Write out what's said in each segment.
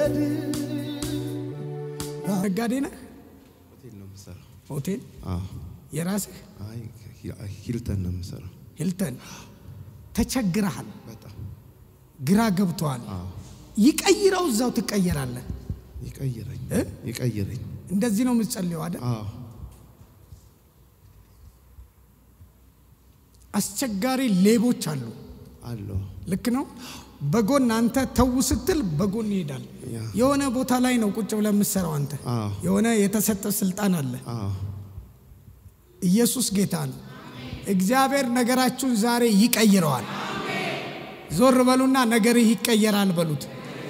መውደድ ነጋዴ ነህ? ሆቴል ነው የምሰራው። ሆቴል አዎ። የራስህ አይ ሂልተን ነው የምሰራው። ሂልተን ተቸግረሃል፣ በጣም ግራ ገብተዋል። አዎ። ይቀይረው እዛው ትቀየራለህ። ይቀይረኝ እ? ይቀይረኝ። እንደዚህ ነው የምትጸልየው አይደል? አዎ አስቸጋሪ ሌቦች አሉ። አለው። ልክ ነው። በጎን አንተ ተው ስትል በጎን ይሄዳል። ያ። የሆነ ቦታ ላይ ነው ቁጭ ብለህ የምትሰራው አንተ። አዎ የሆነ የተሰጠ ስልጣን አለ። አዎ ኢየሱስ ጌታ ነው። እግዚአብሔር ነገራችሁን ዛሬ ይቀይረዋል። ዞር በሉና ነገርህ ይቀየራል በሉት።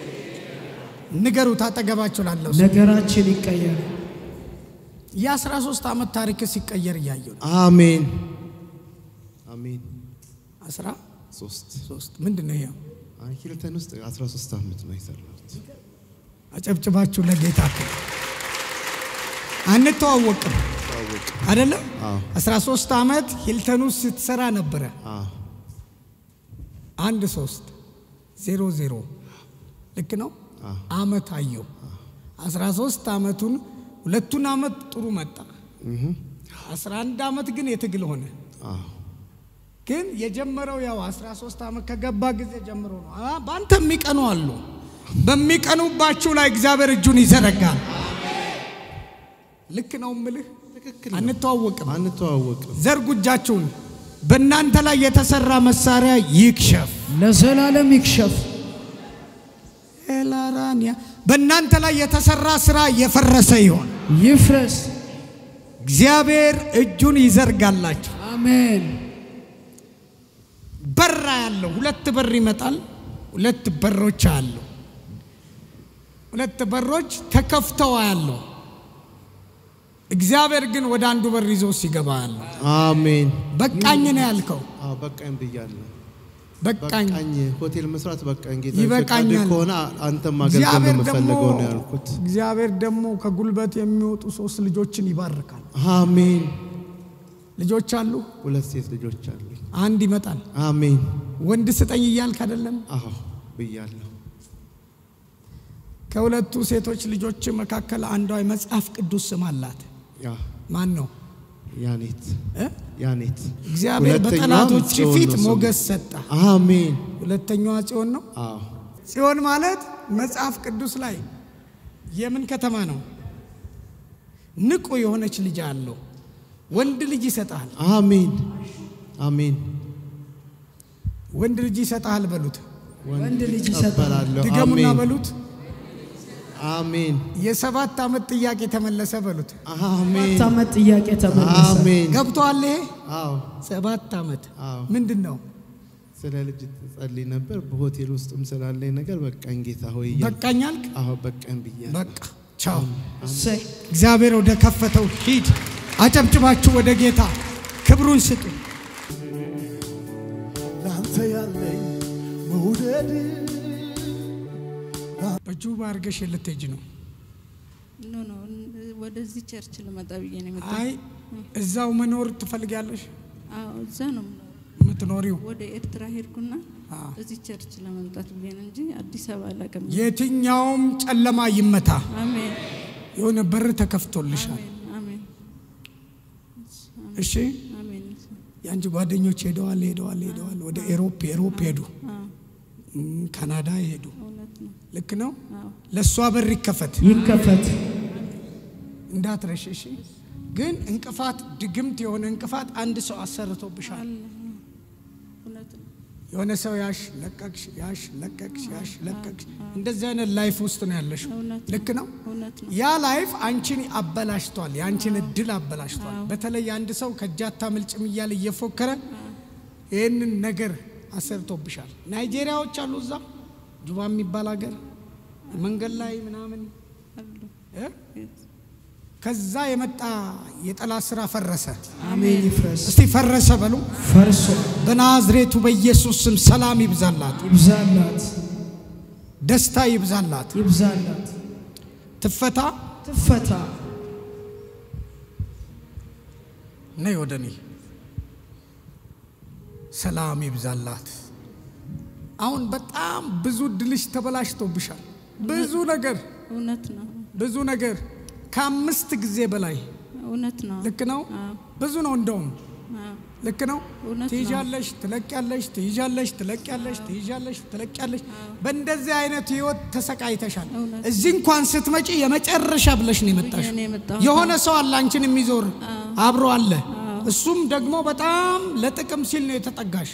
ንገሩት አጠገባችሁ ላለው ሰው። ነገራችን ይቀየር። የአስራ ሶስት ዓመት ታሪክ ሲቀየር እያየሁ ነው። አሜን አሜን። አስራ ሶስት ሶስት ምንድን ነው ይሄው? አይ ሂልተን ውስጥ 13 ዓመት ነው የሰራሁት። አጨብጭባችሁ ለጌታ ክብር። አንተዋወቅም ታወቅ አይደለም? አዎ 13 ዓመት ሂልተን ውስጥ ስትሰራ ነበረ። አዎ አንድ ሶስት ዜሮ ዜሮ ልክ ነው። አዎ አመት አየው 13 ዓመቱን ሁለቱን ዓመት ጥሩ መጣ። እህ 11 ዓመት ግን የትግል ሆነ። አዎ ግን የጀመረው ያው 13 ዓመት ከገባ ጊዜ ጀምሮ ነው። አ በአንተ የሚቀኑ አሉ። በሚቀኑባችሁ ላይ እግዚአብሔር እጁን ይዘረጋል። ልክ ነው ምልህ። ትክክል ነው። አንተዋወቅም። አንተዋወቅም። ዘርጉ እጃችሁን። በእናንተ ላይ የተሰራ መሳሪያ ይክሸፍ። ለዘላለም ይክሸፍ። ኤላራንያ በእናንተ ላይ የተሰራ ስራ የፈረሰ ይሆን። ይፍረስ። እግዚአብሔር እጁን ይዘርጋላችሁ። አሜን። በራ ያለው ሁለት በር ይመጣል። ሁለት በሮች አሉ። ሁለት በሮች ተከፍተው ያለው እግዚአብሔር ግን ወደ አንዱ በር ይዞ ሲገባ ያለው አሜን። በቃኝ ነው ያልከው። አዎ በቃኝ ብያለሁ። በቃኝ በቃኝ ሆቴል መስራት በቃኝ። ጌታ ይበቃኛል። ፈቃድ ከሆነ አንተም ማገልገል ነው እግዚአብሔር ደግሞ የምፈልገው ነው ያልኩት። እግዚአብሔር ደግሞ ከጉልበት የሚወጡ ሶስት ልጆችን ይባርካል። አሜን። ልጆች አሉ። ሁለት ሴት ልጆች አሉኝ። አንድ ይመጣል። አሜን። ወንድ ስጠኝ እያልክ አይደለም። አዎ ብያለሁ። ከሁለቱ ሴቶች ልጆች መካከል አንዷ የመጽሐፍ ቅዱስ ስም አላት። ያ ማን ነው? ያኔት እ? ያኔት እግዚአብሔር ሁለተኛዋም በጠላቶች ጽዮን ፊት ነው ስሙ። ሞገስ ሰጠ። አሜን። ሁለተኛዋ ጽዮን ነው። አዎ ጽዮን ማለት መጽሐፍ ቅዱስ ላይ የምን ከተማ ነው? ንቁ የሆነች ልጅ አለው። ወንድ ልጅ ይሰጣል። አሜን። አሜን። ወንድ ልጅ ይሰጣል በሉት። ወንድ ልጅ ይሰጣል። እቀበላለሁ። ድገሙና አሜን። በሉት። አሜን። የሰባት ዓመት ጥያቄ ተመለሰ በሉት። አሜን። ሰባት ዓመት ጥያቄ ተመለሰ። አሜን። ገብቶሃል? ይሄ አዎ ሰባት ዓመት አዎ ምንድን ነው? ስለ ልጅ ትጸልይ ነበር። በሆቴል ውስጥም ስላለኝ ነገር በቃኝ ጌታ ሆይ እያልኩ በቃኝ አልክ? አዎ በቃኝ ብያለሁ። በቃ ቻው። እሰይ። እግዚአብሔር ወደ ከፈተው ሂድ። አጨብጭባችሁ ወደ ጌታ ክብሩን ስጡ። ላንተ ያለኝ መውደድ በጁባ አድርገሽ ልትሄጂ ነው? ኖ ኖ ወደዚህ ቸርች ልመጣ ብዬ ነው የመጣሁት። አይ እዛው መኖር ትፈልጊያለሽ? አዎ እዛ ነው የምኖረው። የምትኖሪው ወደ ኤርትራ ሄድኩና አዎ። እዚህ ቸርች ለመምጣት ብዬ ነው እንጂ አዲስ አበባ አላውቅም። የትኛውም ጨለማ ይመታ። አሜን የሆነ በር ተከፍቶልሻል። አሜን አሜን እሺ አሜን። የአንቺ ጓደኞች ሄደዋል ሄደዋል ሄደዋል ወደ ኤሮፕ ኤሮፕ ሄዱ፣ አዎ እም፣ ካናዳ ሄዱ። እውነት ነው። ልክ ነው። አዎ ለእሷ በር ይከፈት ይከፈት። እንዳትረሽ። እሺ ግን እንቅፋት ድግምት የሆነ እንቅፋት አንድ ሰው አሰርቶብሻል። አለ እውነት ነው። የሆነ ሰው ያሽ ለቀቅሽ፣ ያሽ ለቀቅሽ፣ ያሽ ለቀቅሽ። እንደዚህ አይነት ላይፍ ውስጥ ነው ያለሽ። እውነት ነው። ልክ ነው። እውነት ነው። ያ ላይፍ አንቺን አበላሽቷል። የአንቺን እድል አበላሽቷል። በተለይ አንድ ሰው ከእጃታ ምልጭም እያለ እየፎከረ ይህንን ነገር አሰርቶብሻል። ናይጄሪያዎች አሉ እዛ ጁባ የሚባል ሀገር መንገድ ላይ ምናምን አሉ እ? ከዛ የመጣ የጠላት ስራ ፈረሰ። አሜን። ይፍረስ። እስቲ ፈረሰ በሉ። ፈርሶ በናዝሬቱ በኢየሱስ ስም ሰላም ይብዛላት፣ ይብዛላት፣ ደስታ ይብዛላት፣ ይብዛላት። ትፈታ። ትፈታ። ነይ ወደ እኔ። ሰላም ይብዛላት። አሁን በጣም ብዙ ድልሽ ተበላሽቶብሻል። ብዙ ነገር እውነት ነው። ብዙ ነገር ከአምስት ጊዜ በላይ እውነት ነው። ልክ ነው። አዎ፣ ብዙ ነው እንደውም አዎ፣ ልክ ነው። እውነት ነው። ትይዣለሽ፣ ትለቅያለሽ፣ ትይዣለሽ፣ ትለቅያለሽ፣ ትይዣለሽ፣ ትለቅያለሽ። በእንደዚህ አይነት ህይወት ተሰቃይተሻል። እውነት እዚህ እንኳን ስትመጪ የመጨረሻ ብለሽ ነው የመጣሽ። ብዬ ነው የመጣሁት። የሆነ ሰው አለ አንቺን የሚዞር አብሮ አለ። እሱም ደግሞ በጣም ለጥቅም ሲል ነው የተጠጋሽ።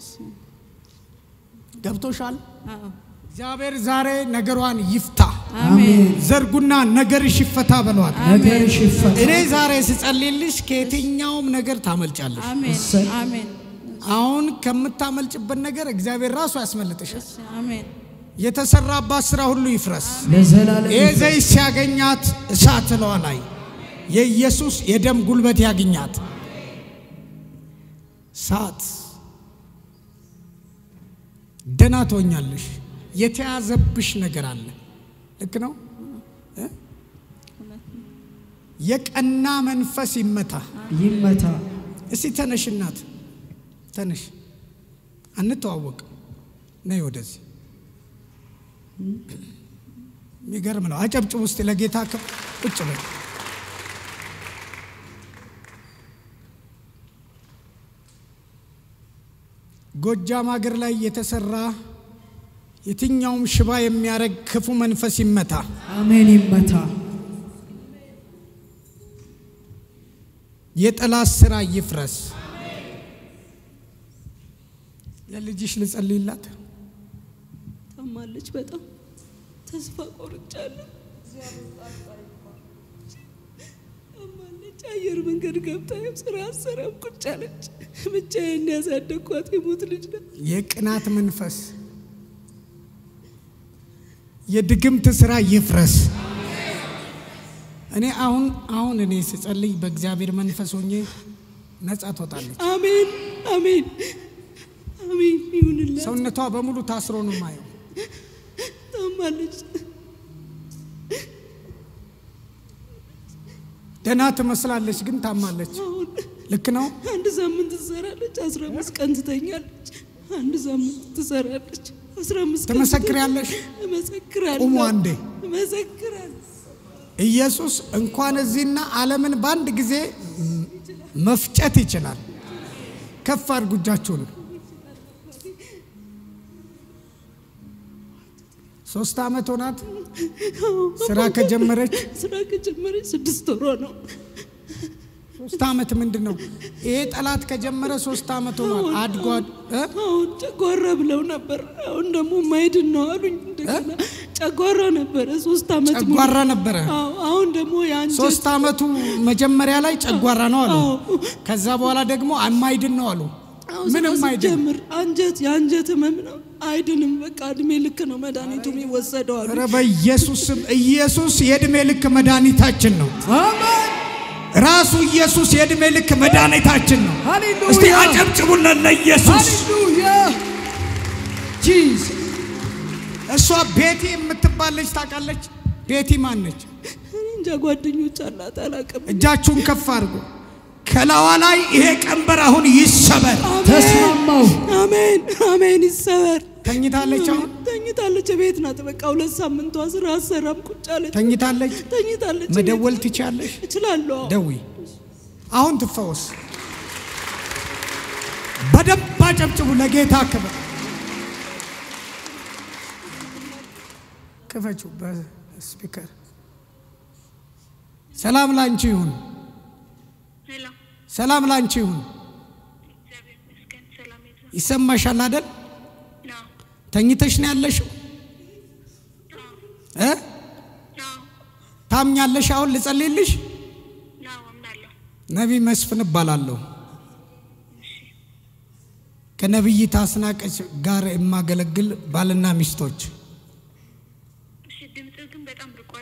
ገብቶሻል? አዎ፣ እግዚአብሔር ዛሬ ነገሯን ይፍታ። አሜን፣ ዘርጉና ነገርሽ ይፈታ በሏት። ነገርሽ ይፈታ። እኔ ዛሬ ስጸልይልሽ ከየትኛውም ነገር ታመልጫለሽ። አሜን፣ እሰይ። አሜን፣ አሁን ከምታመልጭበት ነገር እግዚአብሔር ራሱ ያስመልጥሻል። አሜን፣ የተሰራባት ስራ ሁሉ ይፍረስ። ለዘላለም ይህ ይፍረስ። ዘይት ሲያገኛት እሳት ለዋ ላይ የኢየሱስ የደም ጉልበት ያገኛት እሳት ደህና ትሆኛለሽ። የተያዘብሽ ነገር አለ። ልክ ነው እ? የቀና መንፈስ ይመታ። ይመታ። እስቲ ተነሽ እናት ተነሽ። አንተዋወቅም። ነይ ወደዚህ። የሚገርም ነው። አጨብጭብ ውስጥ ለጌታ ከ- ቁጭ በይ። ጎጃም ሀገር ላይ የተሰራ የትኛውም ሽባ የሚያደርግ ክፉ መንፈስ ይመታ። አሜን። ይመታ። የጠላት ስራ ይፍረስ። ለልጅሽ ልጸልይላት። ታማለች። በጣም ተስፋ ቆርጫለሁ። ታማለች። አየር መንገድ ገብታ ያው ስራ አሰራም ቁጭ አለች። ብቻዬን ያሳደግኳት የሞት ልጅ ነው። የቅናት መንፈስ የድግምት ስራ ይፍረስ። እኔ አሁን አሁን እኔ ስጸልይ በእግዚአብሔር መንፈስ ሆኜ ነጻ ትወጣለች። አሜን፣ አሜን፣ አሜን ይሁንላት። ሰውነቷ በሙሉ ታስሮ ነው ማየው። ታማለች። ደህና ትመስላለች፣ ግን ታማለች። አሁን ልክ ነው። አንድ ሳምንት ትሰራለች፣ አስራ አምስት ቀን ትተኛለች። አንድ ሳምንት ትሰራለች፣ አስራ አምስት ቀን ትመሰክሪያለሽ? ትተኛለች። እመሰክራለሁ። ቁሙ አንዴ። እመሰክራለሁ። ኢየሱስ እንኳን እዚህና ዓለምን በአንድ ጊዜ መፍጨት ይችላል። ከፍ አድርጉ እጃችሁን። ሶስት ዓመት ሆናት ስራ ከጀመረች። ስራ ከጀመረች ስድስት ወሯ ነው። ሶስት ዓመት ምንድን ነው ይሄ ጠላት ከጀመረ ሶስት ዓመት ሆኗል። አድጓድ እ? አሁን ጨጓራ ብለው ነበር። አሁን ደግሞ ማይድን ነው አሉኝ። እንደገና ጨጓራ ነበረ ሶስት ዓመት ሙሉ። ጨጓራ ነበረ። አዎ፣ አሁን ደግሞ የአንጀት ሶስት ዓመቱ መጀመሪያ ላይ ጨጓራ ነው አሉ። አዎ። ከዛ በኋላ ደግሞ አማይድን ነው አሉ። አዎ፣ ምንም ስራ አይድን። ስትጀምር አንጀት የአንጀት ህመም ነው አይድንም። በቃ እድሜ ልክ ነው መድኃኒቱ የሚወሰደው አሉ። ኧረ በኢየሱስ ስም ኢየሱስ የእድሜ ልክ መድኃኒታችን ነው። አሜን። ራሱ ኢየሱስ የእድሜ ልክ መድኃኒታችን ነው። ሃሌሉያ። እስቲ አጨብጭቡለት ለኢየሱስ። ሃሌሉያ። ጂዝ እሷ ቤቲ የምትባል ልጅ ታውቃለች? ቤቲ ማን ነች? እኔ እንጃ ጓደኞች አላት አላውቅም። እጃችሁን ከፍ አድርጎ ከላዋ ላይ ይሄ ቀንበር አሁን ይሰበር። ተስማማው። አሜን አሜን። ይሰበር። ተኝታለች። አሁን ተኝታለች። ቤት ናት። በቃ ሁለት ሳምንቷ ስራ አሰራም ቁጭ አለች። ተኝታለች። ተኝታለች። መደወል ትችያለሽ? እችላለሁ። አዎ። ደዊ አሁን ትፈወስ። በደንብ አጨብጭቡ ለጌታ ክብር። ክፈችው በስፒከር ሰላም ላንቺ ይሁን። ሄሎ፣ ሰላም ላንቺ ይሁን። እግዚአብሔር ይመስገን። ሰላም ይብዛ። ይሰማሻል አይደል? ነው ተኝተሽ ነው ያለሽው እ ነው ታምኛለሽ? አሁን ልጸልይልሽ። ነው አምናለሁ። ነቢይ መስፍን እባላለሁ። ከነቢይት አስናቀች ጋር የማገለግል ባልና ሚስቶች። እሺ፣ ድምፅህ ግን በጣም ርቋል።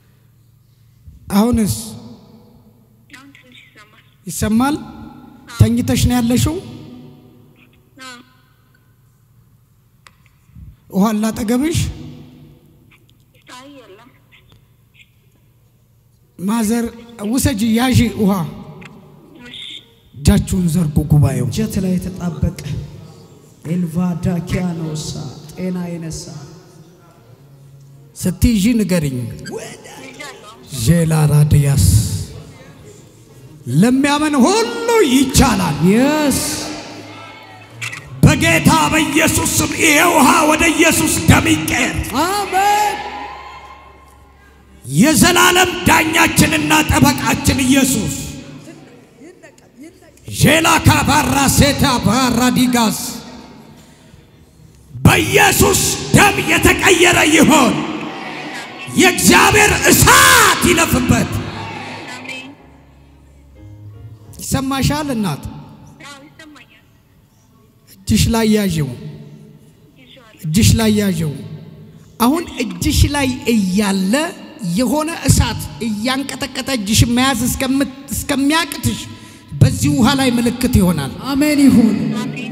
አሁንስ አሁን ትንሽ ይሰማል። ይሰማል? ተኝተሽ ነው ያለሽው? ነው ውሃ ላጠገብሽ? አይ የለም። ማዘር ውሰጂ፣ ያዢ ውሃ። እሺ፣ እጃችሁን ዘርጉ ጉባኤው። ጀት ላይ የተጣበቀ ኤልቫ ዳኪያኖሳ ጤና የነሳ ስትይዢ ንገሪኝ። ይዣለሁ። ዤላ ራድያስ ለሚያምን ሁሉ ይቻላል። የስ በጌታ በኢየሱስ ስም ይሄ ውሃ ወደ ኢየሱስ ደም ይቀየር። አሜን የዘላለም ዳኛችንና ጠበቃችን ኢየሱስ ዤላ ካባራ ሴታ ባራ ዲጋስ በኢየሱስ ደም የተቀየረ ይሆን። የእግዚአብሔር እሳት ይለፍበት። አሜን። ይሰማሻል እናት? አዎ ይሰማኛል። እጅሽ ላይ ያዥው፣ ይዤዋለሁ። እጅሽ ላይ ያዥው። አሁን እጅሽ ላይ እያለ የሆነ እሳት እያንቀጠቀጠ እጅሽ መያዝ እስከምት- እስከሚያቅትሽ በዚህ ውሃ ላይ ምልክት ይሆናል። አሜን ይሁን አሜን።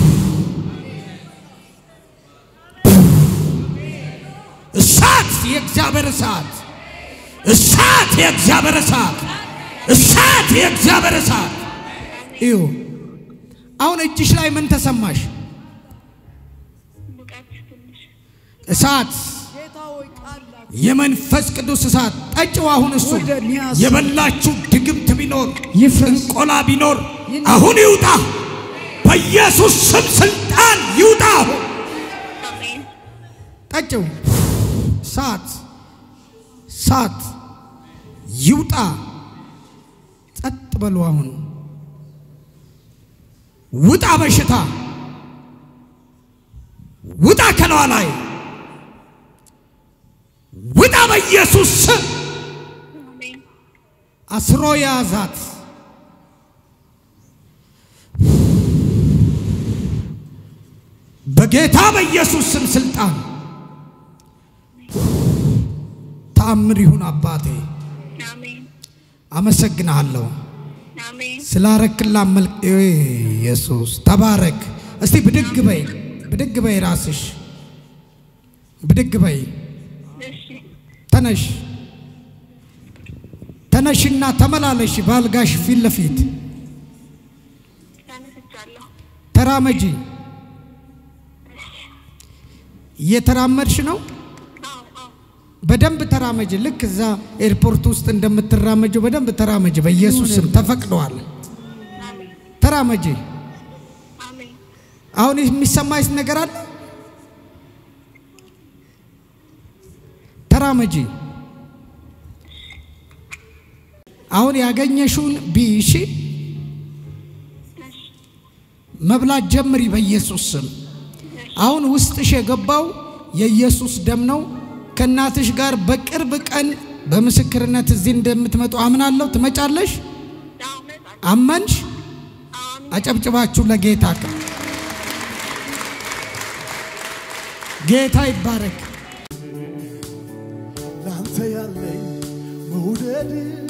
እሳት የእግዚአብሔር እሳት እሳት የእግዚአብሔር እሳት እሳት የእግዚአብሔር እሳት እዩ። አሁን እጅሽ ላይ ምን ተሰማሽ? ሙቀት ትንሽ እሳት የመንፈስ ቅዱስ እሳት ጠጭው። አሁን እሱ ወደ ኒያስ የበላችሁ ድግምት ቢኖር ይፍረስ እንቆላ ቢኖር አሁን ይውጣ። በኢየሱስ ስም ስልጣን ይውጣ። አሁን አሜን። ጠጭው። እሳት እሳት ይውጣ። ጸጥ በሉ። አሁን ውጣ። በሽታ ውጣ ከለዋ ላይ ውጣ። በኢየሱስ ስም አሜን። አስሮ የያዛት በጌታ በኢየሱስ ስም ስልጣን ተአምር ይሁን። አባቴ አሜን። አመሰግንሃለሁ አሜን። ስላረክላ መልክ ኢየሱስ ተባረክ። እስቲ ብድግ በይ፣ ብድግ በይ፣ ራስሽ ብድግ በይ። እሺ። ተነሽ ተነሽና ተመላለሽ በአልጋሽ ፊት ለፊት ተነስቻለሁ። ተራመጂ። እየተራመድሽ ነው። አዎ አዎ። በደንብ ተራመጂ። ልክ እዛ ኤርፖርት ውስጥ እንደምትራመጂው በደንብ ተራመጂ። በኢየሱስ ስም ተፈቅደዋል። አሜን። ተራመጂ። አሜን። አሁን የሚሰማሽ ነገር አለ? ተራመጂ። አሁን ያገኘሽውን ቢይሺ መብላት ጀምሪ በኢየሱስ ስም። አሁን ውስጥሽ የገባው የኢየሱስ ደም ነው። ከእናትሽ ጋር በቅርብ ቀን በምስክርነት እዚህ እንደምትመጡ አምናለሁ። ትመጫለሽ? አዎ እመጣለሁ። አመንሽ? አሜን። አጨብጭባችሁ ለጌታ ክብር። ጌታ ይባረክ። ላንተ ያለኝ መውደድ